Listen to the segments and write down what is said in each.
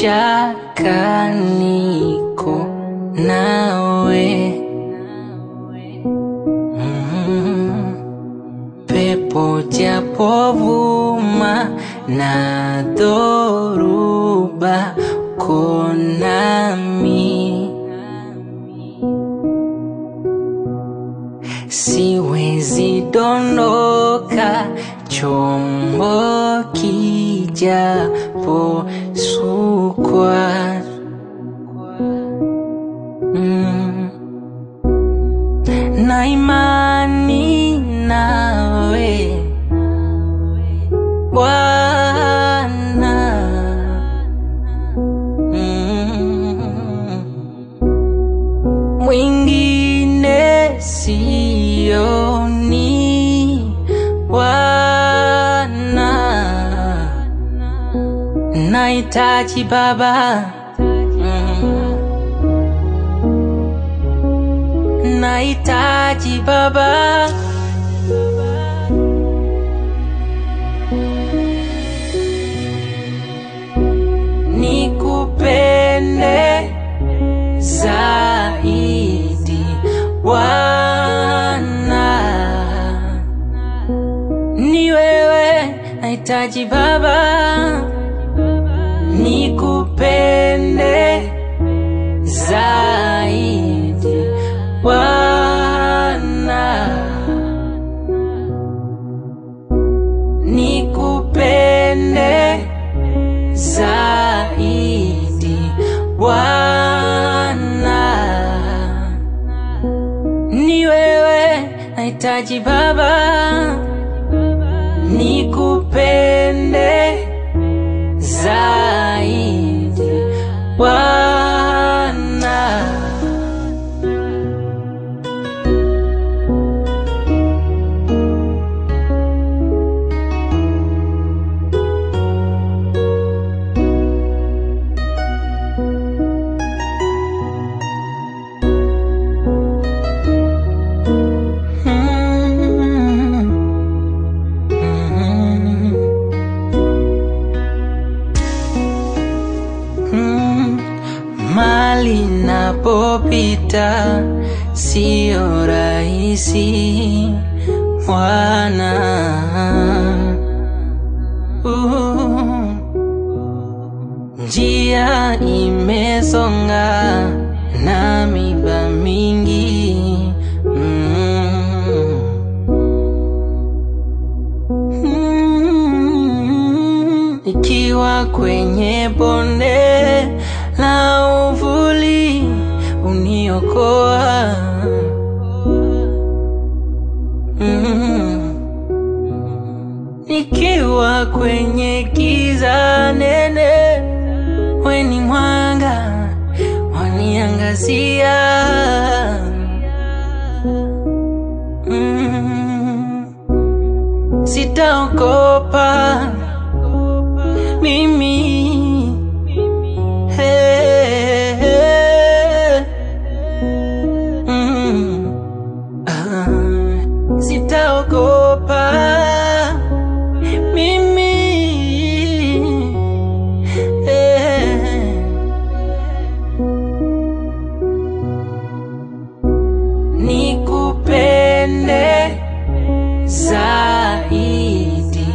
shaka niko nawe Mm. pepo japovuma na dhoruba konami siwezi dondoka chombo kijapo sukwa mm. na imani nawe Bwana mm. mwingine sioni Bwana nahitaji Baba mm. nahitaji Baba nikupende zaidi Bwana, ni wewe nahitaji Baba, nikupende zaidi Bwana, nikupende zaidi Bwana, ni wewe nahitaji Baba, nikupende zaidi Bwana. Mm. Mm. Mm. Mali napopita sio rahisi mwana uh. Njia imesonga na miba mingi mm. Mm, Ikiwa kwenye bonde la uvuli uniokoa Mm. Nikiwa kwenye giza nene weni mwanga waniangazia mm. Sitaogopa mimi hey, hey. Mm. Ah, Sitaogopa mimi hey. Nikupende zaidi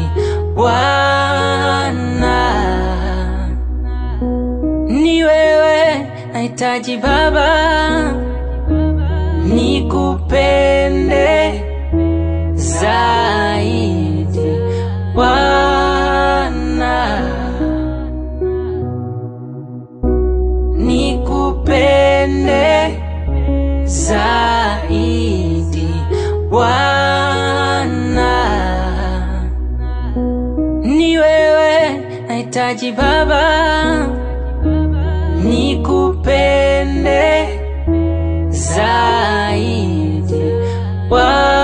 Bwana, ni wewe nahitaji Baba, nikupende zaidi Bwana, nikupende zaidi Bwana, ni wewe nahitaji Baba, nikupende zaidi Bwana.